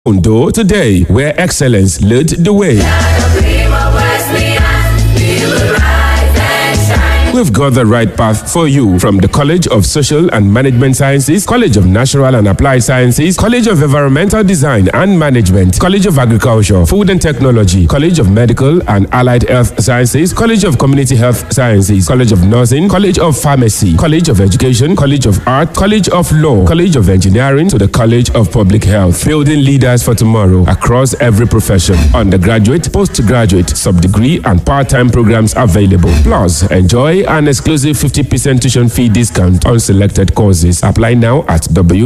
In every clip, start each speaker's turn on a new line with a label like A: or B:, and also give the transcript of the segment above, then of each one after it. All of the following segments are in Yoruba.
A: Ondo today, where excellence led the way. We've got the right path for you from the College of Social and Management Sciences, College of Natural and Applied Sciences, College of Environmental Design and Management, College of Agriculture, Food and Technology, College of Medical and Allied Health Sciences, College of Community Health Sciences, College of Nursing, College of Pharmacy, College of Education, College of Art, College of Law, College of Engineering to the College of Public Health, building leaders for tomorrow across every profession. Undergraduate, postgraduate, sub-degree and part-time programs available. Plus, enjoy an exclusive 50% tuition fee discount on selected courses. Apply now at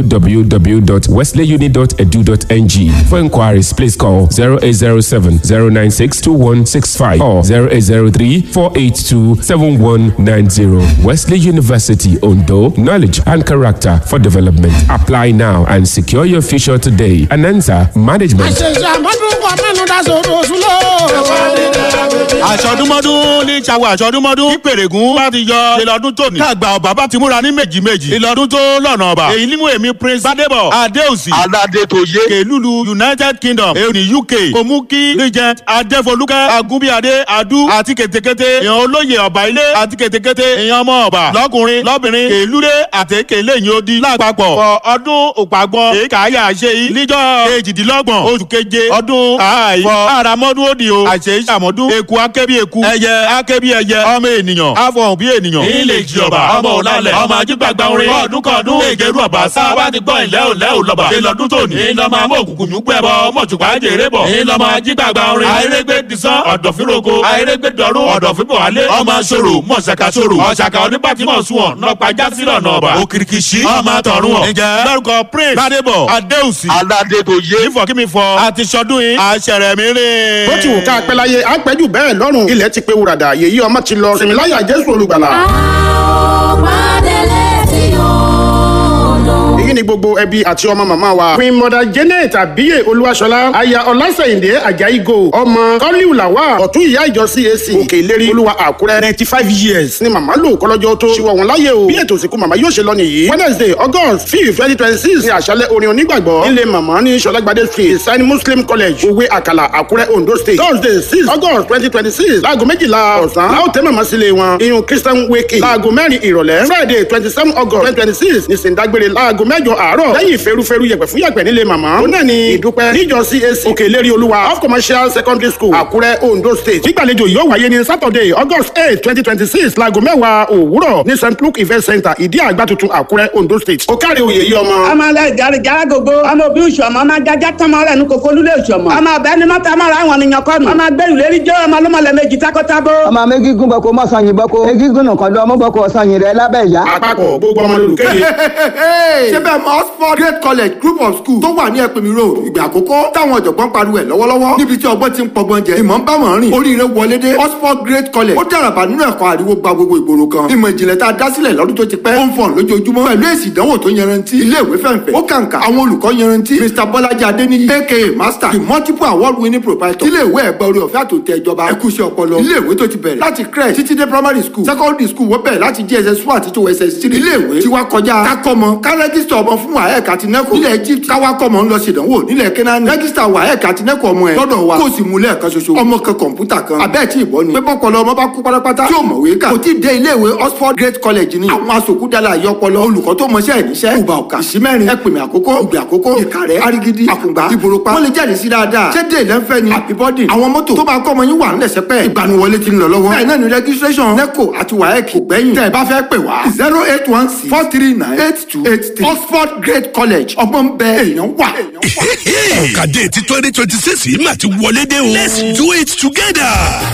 A: www.wesleyuni.edu.ng. For inquiries, please call 0807 096 2165 or 0803 482 7190. Wesley University, Ondo, knowledge and character for development. Apply now and secure your future today. Anansa Management.
B: àṣọdúnmọ́dún ní ìṣàwọ̀ àṣọdúnmọ́dún ní pèrègùn bá ti yọ ìlọ́dún tóní. káàgbà ọba bá ti múra ní méjì méjì. ìlọ́dún tó lọ́nà ọba. èyí ni mo èmi prince badebo adeosi.
C: aládétoyé.
B: kèlúlu united kingdom èyí ní uk. kòmúkí regent adéfolúkẹ́ agúnbíadé adu àti kètékété èèyàn olóyè ọba ilé àti kètékété èèyàn ọmọ ọba. lọkùnrin lọbìnrin kèlúlé àti kèléyìn odi lápapọ̀. fọ ọdún òpàgbọ́n èyí kàáyà ṣe yìí. níjọ́ kejìdínlọ́gbọ̀n oṣù keje ọdún àì. fọ àràmọ́dún òdì o. àṣẹ ìṣàmọ́dún eku akẹ́bí eku. ẹyẹ akẹ́bí ẹyẹ ọmọ ènìyàn. àfọ̀hún bí ènìyàn. ilé ìjì ọba ọmọ òlàlẹ̀ ọmọ ajígbàgbà orin. ọdún kọdún ègèrú ọba sá wá ti gbọ́ ìlẹ́ òlẹ́ òlọ́ba. ìlọ́dún tóní. ìlọ́mọ amó òkùnkùn yún gbẹ́bọ mọ̀tùpá jèrè bọ̀. ìlọ́mọ ajígbàgbà orin. àìrègbè disán ọ̀dọ̀fínroko. àìrègbè dọ̀rún ọ̀dọ̀fínbọ̀ alẹ́. ọmọ sòrò mọ̀ṣàkà sòrò. ọ̀ṣàkà onípàtìmọ̀ sunwọ̀n nọpa jásílọ̀ nọba. òkìrìkìṣí ọmọ tọ̀run ọ̀. ǹjẹ́ lórúkọ prince ládébọ̀ adéhùsì.
C: aládétoyé.
B: nífọ̀kímifọ̀ àti sọdún yìí àṣẹrẹ̀ mi rìn.
D: bó ti wù ká pẹ́ láyé á pẹ́ jù bẹ́ẹ̀ lọ́rùn ilẹ̀ ti pé wúradà yèyí ọmọ ti lọ sìmìláyà jésù olùgbàlà. èyí ni gbogbo ẹbí àti ọmọ màmá wa. queen mother janet abiye olúwaṣọlá aya ọlásẹ̀yìndé ajayi gold ọmọ kọ́líù làwà ọ̀tún ìyá ìjọ cac òkè ìlérí olúwa àkúrẹ́ ninety five years ni màmá lò kọ́lọ́jọ́ tó ṣíwọ́ wọn láyé o bí ètò ìsìnkú màmá yóò ṣe lọ nìyí wednesday august fifth twenty twenty six ni àṣálẹ̀ orin onígbàgbọ́ nílé màmá ní sọlágbádé street ìsáni muslim college òwe àkàlà àkúrẹ́ ondo state thursday six august twenty twenty six láago méjìlá ọ̀sán láò tẹ́ màmá sílé wọn iyun christian wake láago mẹ́rin ìrọ̀lẹ́ friday twenty seven august twenty twenty six ní sèǹdágbére láago mẹ́jọ àárọ̀ lẹ́yìn ìferúferú yẹ̀pẹ̀ fún yẹ̀pẹ̀ nílé màmá ó náà ní ìdúpẹ́ níjọ cac òkè ìlérí olúwa off commercial secondary school àkúrẹ́ ondo state nígbàlejò yóò wáyé ní saturday august eight twenty twenty six láago mẹ́wàá òwúrọ̀ ní st luke event center ìdí àgbà tuntun àkúrẹ́ ondo state ó kárí oyè yìí ọmọ.
E: ọmọ alẹ gari gara gbogbo ọmọ òbí oṣù ọmọ ọmọ ajájá tọmọ rẹ ní kókó lulẹ oṣù ọmọ ọmọ ọbẹ ni mọta ọmọ rẹ àwọn ènìyàn kọnu ọmọ agbẹrù lérí jẹ ọmọ ọlọmọlẹ méjì takọtabo.
F: ọmọ méjìgún bọ kó mọ sọyìn bọ kó méjìgún nìkan lọ ọmọ bọ kó sọyìn rẹ lábẹ ìyá.
D: àpapọ̀ gbogbo ọmọ lolùkéde.
C: ṣé bẹ́ẹ̀ mọ oxford great college group of school tó wà ní ẹ̀pẹ̀mí road ìgbà àkọ́kọ́ táwọn ọ̀jọ̀gbọ́n pariwo ẹ̀ lọ́wọ́lọ́wọ́ níbi tí ọgbọ́n ti ń pọgbọ́n jẹ ìmọ̀ ń bá wọn rìn oríire wọlé dé oxford great college ó dàràbà nínú ẹ̀kọ́ àríwó gba gbogbo ìgboro kan ìmọ̀ ìjìnlẹ̀ tá a dá sílẹ̀ lọ́dún tó ti pẹ́ ó ń fọ̀n lójoojúmọ́ pẹ̀lú èsì ìdánwò tó yanrantí ilé ìwé fẹ̀ǹfẹ̀ ó kàǹkà àwọn olùkọ́ yanrantí mr bọ́lájí adéníyí aka master the multiple award winning proprietor ilé ìwé ẹ̀gbẹ́ orí ọ̀fẹ́ àtòtẹ́ ìjọba ẹ̀kúṣẹ́ ọpọlọ ilé ìwé tó ti bẹ̀rẹ̀ láti crèche títí dé primary school secondary school wọ́n bẹ̀rẹ̀ láti jss one àti tó ss three ilé ìwé tí wá kọjá kákọ́mọ ká rẹ́gísítà ọmọ fún waec àti neco nílẹ̀ egypt káwá kọ́mọ ń lọ ṣèdánwò nílẹ̀ kẹ́nání rẹ́gísítà waec àti neco ọmọ ẹ̀ lọ́dọ̀ wa kó o sì mú lẹ́ẹ̀kan ṣoṣo ọmọ kan kọ̀ǹpútà kan abẹ́ẹ̀ tí ìbọn ni pé bọ́pọlọ ọmọ bá kú pátápátá tí ò mọ̀wé kà kò tí ì dé ilé ìwé oxford great college ni àwọn asòkúdàlà àyọpọlọ olùkọ́ tó mọṣẹ́ ìníṣẹ́ ìgbà ọ̀kà ìsímẹ́rin ẹ̀pìnmẹ̀ àkókò ìgbà àkókò ìkàrẹ́ arigidi àkùngbà ìbòròpá wọ́n lè jáde sí dáadáa ṣé dé ìlẹ́nfẹ́ ni àbíbọ́dì àwọn mọ́tò tó máa kọ́ ọmọ yín wà ń lẹ̀sẹ̀ pẹ́ ìgbaniwọlé ti ń lọ lọ́wọ́ bẹ́ẹ̀ náà ni registration neco àti waec kò gbẹ́yìn tẹ́ ẹ bá fẹ́ pè wá zero eight one six four three nine eight two eight three oxford great college ọgbọ́n bẹ èèyàn wà.
G: ọ̀kadé ti twenty twenty six yìí mà ti wọlé dé o. let's do it together.